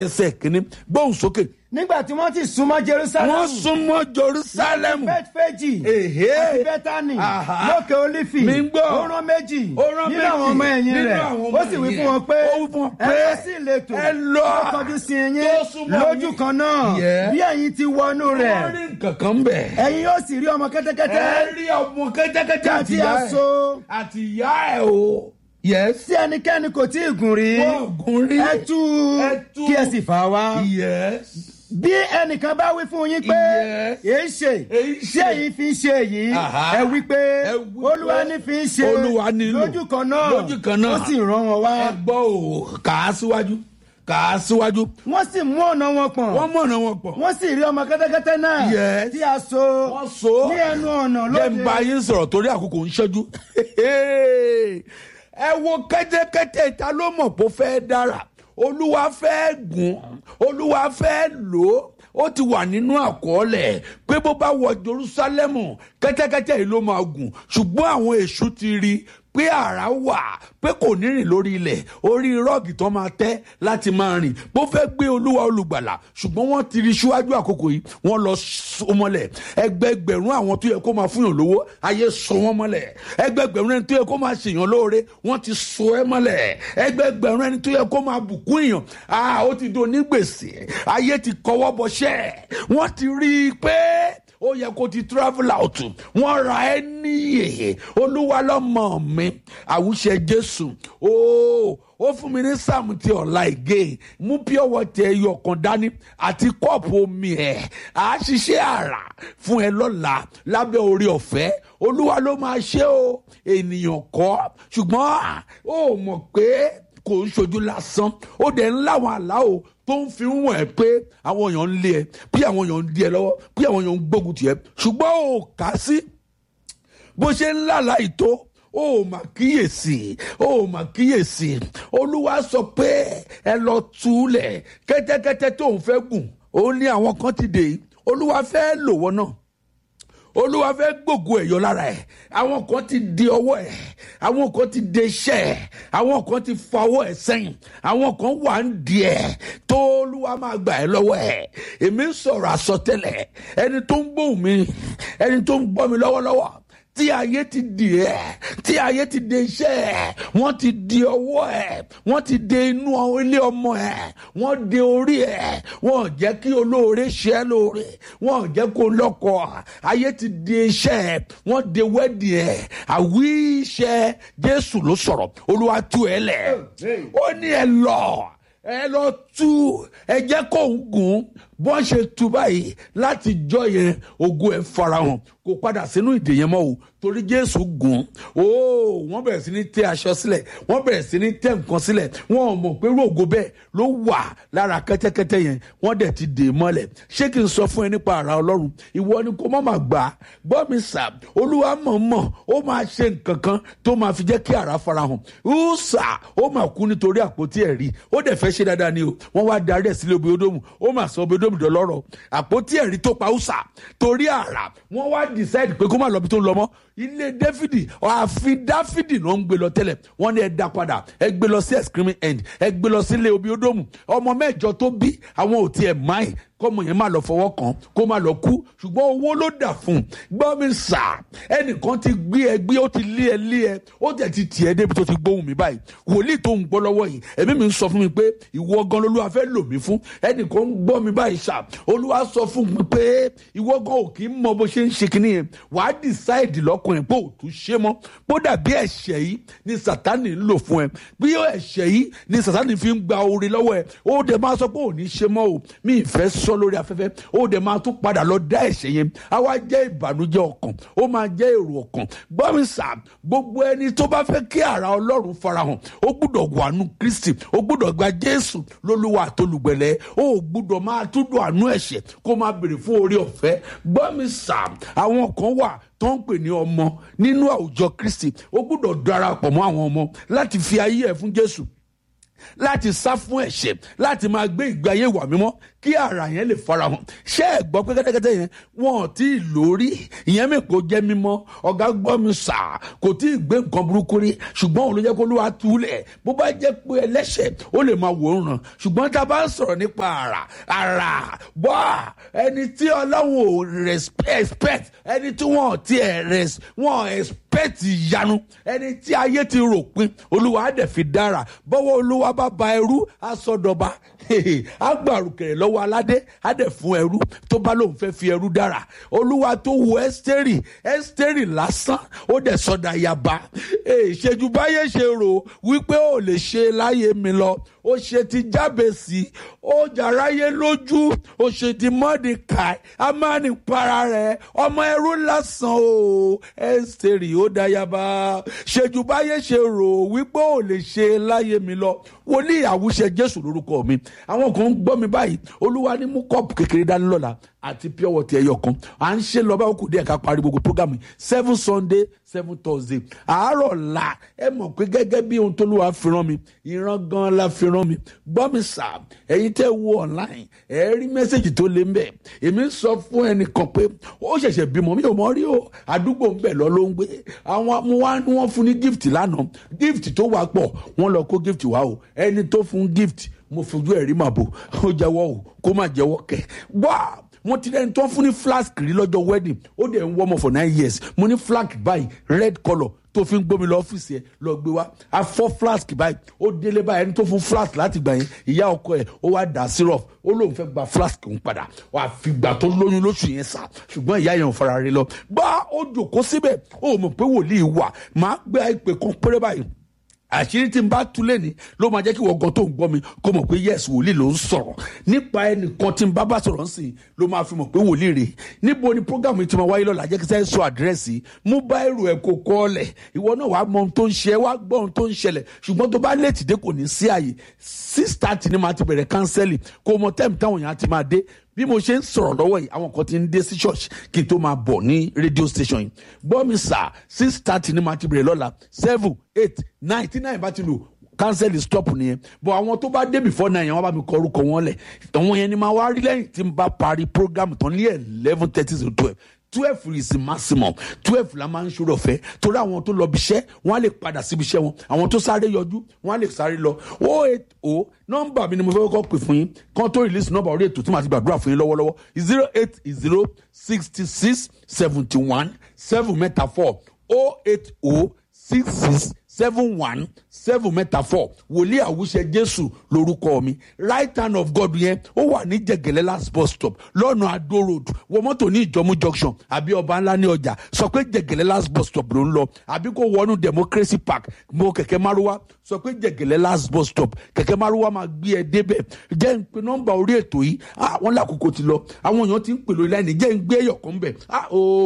ẹsẹ̀ kìíní gbóhùn sókè nígbà tí wọ́n ti súnmọ́ jerusalem wọ́n súnmọ́ jerusalem bẹ́tfẹ́jì Èhé. àti bẹ́tánì Àhá. lókè olífì Mi ń gbọ́. ó rán méjì Ó rán nínú méjì àwọn ọmọ ẹ̀yìn nínú rẹ̀ àwọn ọmọ ó sì wí ẹ̀yìn fún wọn rẹ̀. pé Ó wí fún wọn ẹ pé lọ sí ìletò ẹ lọ. tó kọjú sí yín Tó súnmọ́ lójú yín. kan náà Yeah. bí ẹ̀yin ti wọnú rẹ̀ wọ́n rí nǹkan kan bẹ̀. ẹ̀yin yóò sì rí ọmọ kẹ́tẹ́kẹ́tẹ́ ẹ rí ọmọ kẹ́tẹ́kẹ́tẹ́ àti àti ìyá ẹ̀ aṣọ àti ìyá ẹ̀ o. yes. tí ẹnikẹ́ni kò tí ì gùn rí wọ́n gùn rí. ẹ tú Ẹ tú. kí ẹ sì fà wá yes. bí ẹnìkan bá wí fún yín pé Yes. èyí ṣe Èyí ṣe. ṣé èyí fi ń ṣe èyí Aha. ẹ wí pé Ẹ wí pé olúwa ní fi ń ṣe Olúwa ní lò. lójú kan náà Lójú kan náà. ó sì rán wọn wá ẹ gbọ́ o kà á síwájú kà á síwájú. wọ́n sì mú ọ̀nà wọn pọ̀n wọ́n mọ̀nà wọn pọ̀. wọ́n sì rí ọmọ kẹ́tẹ́kẹ́tẹ́ náà Yes. tí a so wọ́n so. ní ẹnu ọ̀nà jẹ́ ń lóde bá yín sọ̀rọ̀ torí àkókò ń ṣẹ́jú. ẹ wo kẹ́tẹ́kẹ́tẹ́ ta ló mọ̀ pé ó fẹ́ dára olúwa fẹ́ gùn olúwa fẹ́ lò ó ó ti wà nínú àkọọ́lẹ̀ pé bó bá wọ jerusalemu kẹ́tẹ́kẹ́tẹ́ yìí ló máa gùn ṣùgbọ́n àwọn èṣù ti rí i pé àrá wà pé kò ní rìn lórí ilẹ̀ orí rọ́ọ̀gì tó máa tẹ́ láti máa rìn bó fẹ́ gbé olúwa olùgbàlà ṣùgbọ́n wọ́n ti rí síwájú àkókò yìí wọ́n lọ so mọ́lẹ̀ ẹgbẹgbẹ̀rún àwọn tó yẹ kó máa fúnyàn lówó ayé so wọ́n mọ́lẹ̀ ẹgbẹgbẹ̀rún ẹni tó yẹ kó máa ṣèyàn lóore wọ́n ti so ẹ́ mọ́lẹ̀ ẹgbẹgbẹ̀rún ẹni tó yẹ kó máa bùkún èèyàn ah ó ti do onígbèsè ayé ti kọwọ́ bọṣẹ́ wọ́n ti rí i pé ó yẹ kó ti travel out wọ́n ra ẹ́ níyè olúwa lọ́mọ mi àwùṣe jésù ooo ó fún mi ní sáàmù ti ọ̀la ìgé mú pure water ẹyọ kan dání àti kọ́ọ̀pù omi ẹ̀ á ṣiṣẹ́ àrà fún ẹ lọ́la lábẹ́ orí ọ̀fẹ́ olúwa ló máa ṣe o ènìyàn kọ́ ṣùgbọ́n ó mọ̀ pé kò ń ṣojú lásán ó dẹ̀ ń láwọn àlá o tó ń fi wọ̀n ẹ́ pé àwọn èèyàn ń lé ẹ bí àwọn èèyàn ń di ẹ lọ́wọ́ bí àwọn èèyàn ń gbógun tì ẹ́ ṣùgbọ́n ò kà á sí bó ṣe ń lálàá ìtó ó mà kíyèsí ó mà kíyèsí olúwa sọ pé ẹ lọ túlẹ̀ kẹ́tẹ́kẹ́tẹ́ tó ń fẹ́ gùn ó ní àwọn kan ti dè é olúwa fẹ́ lò wọ́n náà olúwa fẹ́ gbògo ẹ̀yọ́ lára ẹ̀ àwọn kan ti di ọwọ́ ẹ̀ àwọn kan ti de iṣẹ́ ẹ̀ àwọn kan ti fa ọwọ́ ẹ̀ sẹ́yìn àwọn kan wà ń di ẹ̀ tó olúwa máa gbà ẹ́ lọ́wọ́ ẹ̀ èmi ń sọ̀rọ̀ àsọtẹ́lẹ̀ ẹni tó ń gbóhùn mi ẹni tó ń gbọ́ mi lọ́wọ́lọ́wọ́ tí ayé ti di ẹ tí ayé ti de iṣẹ́ ẹ wọ́n ti di ọwọ́ ẹ wọ́n ti de inú ilé ọmọ ẹ wọ́n de orí ẹ wọ́n jẹ́ kí olóore ṣe é lóore wọ́n jẹ́ kó lọ́kọ ayé ti de iṣẹ́ ẹ wọ́n de wẹ́ẹ̀dì ẹ àwí iṣẹ́ Jésù ló sọ̀rọ̀ Olúwa tú ẹ lẹ̀ ó ní ẹ lọ ẹ lọ tú ẹ jẹ́ kó ń gùn bọ́n ṣe tú báyìí láti jọ yẹn ògo ẹ̀ farahàn kò padà sínú ìdè yẹn mọ́ o torí jésù gùn ó wọ́n bẹ̀rẹ̀ sí ní tẹ́ aṣọ sílẹ̀ wọ́n bẹ̀rẹ̀ sí ní tẹ́ nǹkan sílẹ̀ wọ́n ò mọ̀ pé rògo bẹ́ẹ̀ ló wà lára kẹ́tẹ́kẹ́tẹ́ yẹn wọ́n dẹ̀ ti dè mọ́lẹ̀ ṣé kí n sọ fún ẹ nípa ara ọlọ́run ìwọ ni kò má má gbà á gbọ́ mi sà olúwa mọ̀ mọ̀ ó máa ṣe nǹkan kan tó máa fi jẹ́ kí ara farahàn ó sà ó máa kú nítorí àpótí ẹ̀rí ó dẹ̀ fẹ́ ṣe dáadáa ni o wọ́n wá darí ẹ̀ sílé obìnrin ó máa sọ obìnrin dọlọ́rọ̀ àpótí ẹ̀rí tó pa ọ́sà torí àrà wọ́n wá decide pé kó má lọ bí tó ń lọ mọ́ ilé dáfídì ààfin dáfídì ló ń gbé lọ tẹ́lẹ̀ wọ́n ní ẹ dá padà ẹ gbé lọ sí exclaiming end ẹ gbé lọ sí ilé obìnrin ọmọ mẹ́jọ tó bí àwọn ò tiẹ̀ máì kọ́mọ yẹn má lọ fọwọ́ kàn kó má lọ kú ṣùgbọ́n owó ló dà fún un gbọ́ mi sà ẹnìkan ti gbé ẹ gbé ó ti lé ẹ lé ẹ ó tẹ̀ ti tì ẹ débi tó ti gbóhùn mi báyìí wòlíì tó ń gbọ́ lọ́wọ́ yìí ẹ̀mí mi ń sọ fún mi pé ìwọ gan lolúwa fẹ́ lò mí fún ẹnìkan ń gbọ́ mi báyìí sà olúwa sọ fún mi pé ìwọ gan ò kì í mọ bó ṣe ń ṣe kinní yẹn wàá decide lọ́kùnrin pé ò tún ṣe mọ́ bó dàbí ẹ̀ṣẹ̀ yìí ni sàtánì ń lò fún ẹ bí ẹ̀ṣẹ̀ yìí ni sàtánì fi ń gba oore lọ́wọ́ ẹ ó dẹ̀ máa sọ pé ò ní ṣe mọ́ o mi ì fẹ́ sọ lórí afẹ́fẹ́ ó dẹ̀ máa tún padà lọ dá ẹ̀ṣẹ̀ yẹn á wá jẹ́ ìbànújẹ́ ọkàn ó máa jẹ́ èrò ọkàn gbọ́mi sà gbogbo ẹni tó bá fẹ́ kí ara ọlọ́run farahàn ó gbúdọ̀ wàánu kristi ó gbúdọ̀ gba jésù lólúwa àtolùgbẹ̀lẹ̀ ó gbúdọ̀ máa túndùn àánú ẹ̀ṣẹ̀ kó máa béèrè fún orí ọ̀fẹ́ gbọ́mi sà àwọn kan wà tó ń pè ní ọmọ nínú àwùjọ kristi ó gbúdọ̀ darapọ̀ mọ́ àwọn ọmọ láti fi ayé ẹ̀ fún jésù láti sá fún ẹ̀ṣẹ̀ láti máa gbé ìgbé ayé ìwà mímọ́ kí ara yẹn lè farahàn ṣé ẹ gbọ́ pé kẹ́tẹ́kẹ́tẹ́ yẹn wọn ò tí ì lórí ìyẹn mi kò jẹ́ mímọ́ ọ̀gá gbọ́ mi sà kò tí ì gbé nǹkan burúkú rí ṣùgbọ́n òun ló jẹ́ kó ló wá túlẹ̀ bó bá jẹ́ pé ẹlẹ́ṣẹ̀ ó lè máa wò ó ràn ṣùgbọ́n tá a bá ń sọ̀rọ̀ nípa ara ara wá ẹni tí ọlọ́run ò respect ẹni tí wọ́n ti ẹ̀ res wọ́n expect ìyanu ẹni tí ayé ti rò pin olúwa á dẹ̀ fi dára bọ́wọ́ olúwa bá ba ẹrú á sọdọ̀ba á gbàrúkẹ̀rẹ̀ lọ́wọ́ aládé á dẹ̀ fún ẹrú tó bá lóun fẹ́ fi ẹrú dára olúwa tó wo ẹ́sítẹ́rì ẹ́sítẹ́rì lásán ó dẹ̀ sọdà yaba ìṣèjú báyé ṣe rò wípé ó lè ṣe láyé mi lọ ó ṣe ti jábèsì ó jàráyé lójú ó ṣe ti mọ́dìkàì amánipara rẹ̀ ọmọ ẹrú lásán o ẹ́sítẹ́rì ó dáyàbá ṣèjú báyé ṣe rò wípé ó lè ṣe láyé mi lọ wòlíì àwùṣe jésù lórúkọ mi àwọn kan ń gbọ́ mi báyìí olúwa ní mú kọ́ọ̀pù kékeré dání lọ́la àti pure water ẹyọ kan à ń ṣe lọ báwo kò dé ẹ̀ka parí gbogbo program yìí seven sunday seven thursday àárọ̀ la ẹ mọ̀ pé gẹ́gẹ́ bí ohun tó lùwà fi rán mi ìran gan la fi rán mi gbọ́ mi sà ẹ̀yin tẹ́ wo online ẹ̀ rí mẹ́sẹ̀gì tó lé mbẹ́ èmi sọ fún ẹnìkan pé ó ṣẹ̀ṣẹ̀ bímọ mi ò mọ̀ rí o àdúgbò ń bẹ̀ lọ ló ń gbé àwọn mo wá ní wọ́n fún ní gift lánàá gift tó wà pọ̀ wọ́n lọ kó gift wá o ẹni tó fún gift mo fojú ẹ̀ rí màbo ó jẹ́wọ́ o kó má jẹ́wọ́ kẹ́ wá mo ti dẹni tó ń fún ní flask rí lọ́jọ́ wedding ó dẹ̀ ń wọ́mọ̀ for nine years mo ní flask báyìí red colour tó fi ń gbómi lọ ọ́fíìsì ẹ̀ lọ gbé wá a fọ́ flask báyìí ó délé báyìí ẹni tó fún flask láti gbà yẹn ìyá ọkọ ẹ̀ ó wá dà syrup ó lóun fẹ́ gba flask òun padà wà á fi gbà tó lóyún lóṣù yẹn sá ṣùgbọ́n ìyá yẹn ò fara rí lọ bá ó jòkó síbẹ̀ ó mọ̀ pé wòlíì wà máa gbé àìpé kan péré báyìí àṣírí tí n bá tú lẹ́ni ló máa jẹ́ kí wọ́n gan tó ń gbọ́ mi kó mọ̀ pé yes wòlíì ló ń sọ̀rọ̀ nípa ẹnìkan tí n bá bá sọ̀rọ̀ nsìn ló máa fi mọ̀ pé wòlíì rè níbo ni program yìí ti máa wáyé lọ́la jẹ́ kí sẹ́yìn sọ àdírẹ́sì mú bá èrò ẹ̀ kó kọ́ ọ̀lẹ̀ ìwọ náà wàá mọ ohun tó ń ṣe wàá gbọ́ ohun tó ń ṣẹlẹ̀ ṣùgbọ́n tó bá léètì dé kò ní sí àyè six thirty ni màá ti bẹ̀rẹ̀ kánsẹ́lì kó mọ tẹ́ẹ̀mù táwọn èèyàn ti máa dé bí mo ṣe ń sọ̀rọ̀ lọ́wọ́ yìí àwọn kan ti ń dé sí church kí n tó máa bọ̀ ní radio station yìí gbọ́ mi sà six thirty ni màá ti bẹ̀rẹ̀ lọ́la seven eight nine tí nine bá ti lò cancel stop nìyẹn but àwọn tó bá dé before nine yẹn wọ́n bá mi kọ orúkọ wọn lẹ̀ àwọn yẹn ni máa wá rí lẹ́yìn tí n bá parí program tán ní eleven thirty to twelve twelve is maximum twelve la máa ń ṣòro ọ̀fẹ́ torí àwọn tó lọ bíṣẹ́ wọ́n á lè padà síbi iṣẹ́ wọn àwọn tó sáré yọjú wọ́n á lè sáré lọ o eight o nọ́mbà mi ni mo fẹ́ kọ́ pè fún yín kan tó release nọ́mbà orí ètò tí màá ti gbàdúrà fún yín lọ́wọ́lọ́wọ́ zero eight zero sixty six seventy one seven mẹ́ta four o eight o six six seven one seven mẹ́ta four wòlíì àwùṣe jésù lórúkọ mi right hand of god yẹn ó wà ní jẹgẹlẹ last bus stop lọ́nà adó road wọ mọ́tò ní ìjọmú junction àbí ọba ńlá ní ọjà sọ pé jẹgẹlẹ last bus stop ló ń lọ àbí kó wọnú democracy park mo kẹ̀kẹ́ márúwá sọ pé jẹgẹlẹ last bus stop kẹ̀kẹ́ márúwá máa gbé ẹ débẹ̀ jẹ́ ń pe nọ́mbà orí ètò yìí àwọn lákòókò ti lọ àwọn èèyàn ti ń pè lórí láìní jẹ́ ń gbé ẹ̀yọ̀ kan bẹ̀ ah ooo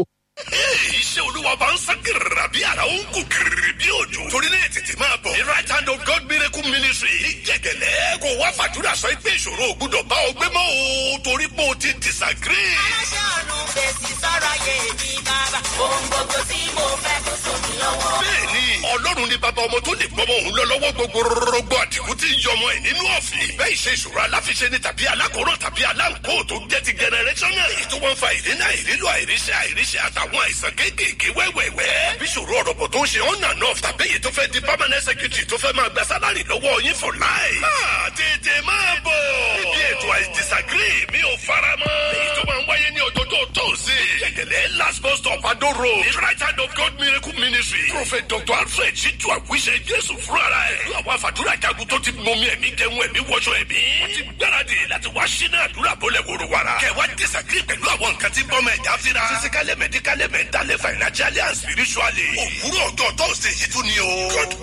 iṣẹ́ olúwa bá ń sán gírìrà bí ara ó ń kú gírìrì bí òjò. torí náà tètè máa bọ̀. the right hand of God miracle ministry ní jẹ̀gẹ̀lẹ́ kò wá fàdúrà sọ pé ìṣòro ò gbúdọ̀ bá ọ gbé mọ́ o torí pé o ti disagree. aláṣẹ ọ̀run fèsì sọ̀rọ̀ ayé mi bàbá. ohun gbogbo tí mo fẹ́ kó sómi lọ́wọ́. bẹ́ẹ̀ni ọlọ́run ní bàbá ọmọ tó lè gbọ́mọ òun lọ lọ́wọ́ gbogbo rọgbọ àdìgún tí ń yọmọ ẹ̀ nínú ọ̀fìn. ìbẹ́ ìṣe ìṣòro aláfiṣe ni tàbí alákòóràn tàbí aláǹkó tó jẹ́ ti generational. èyí tó wọ́n fa ìdínà ìrílò àìríṣẹ́ àìríṣẹ́ àtàwọn àìsàn kéékèèké wẹ́wẹ́wẹ́. bí ìṣòro ọ̀rọ̀ bọ̀ tó ń ṣe on and off tàbí èyí tó fẹ́ di permanent secretary tó fẹ́ máa gba sálárì lọ́wọ́ yín for life. máa tètè máa bọ̀. ibi ètò I disagree mi ò fara mọ́. èyí tó máa ń wáyé ní ọjọ́jọ́ tóòsì. gẹ̀gẹ̀lẹ̀ last bus stop Ado road. the right hand of God miracle ministry. prophet dr alfred ṣíjú àwíṣẹ jésù fúnra ẹ̀. ìlú àwọn àfàdúrà jagun tó ti mọmi ẹ̀mí jẹun ẹ̀mí wọṣọ ẹ̀mí. wọ́n ti gbáradì láti wá sínú àdúrà bọ́lẹ̀ wòrò wàrà. kẹwàá disagree pẹ̀lú àwọn nǹkan tí bọ́mọ ẹ̀dá fira. physically medically mentally financially and spiritually. òwúrọ̀ ọjọ́ tóòsì yìí tún ni o. God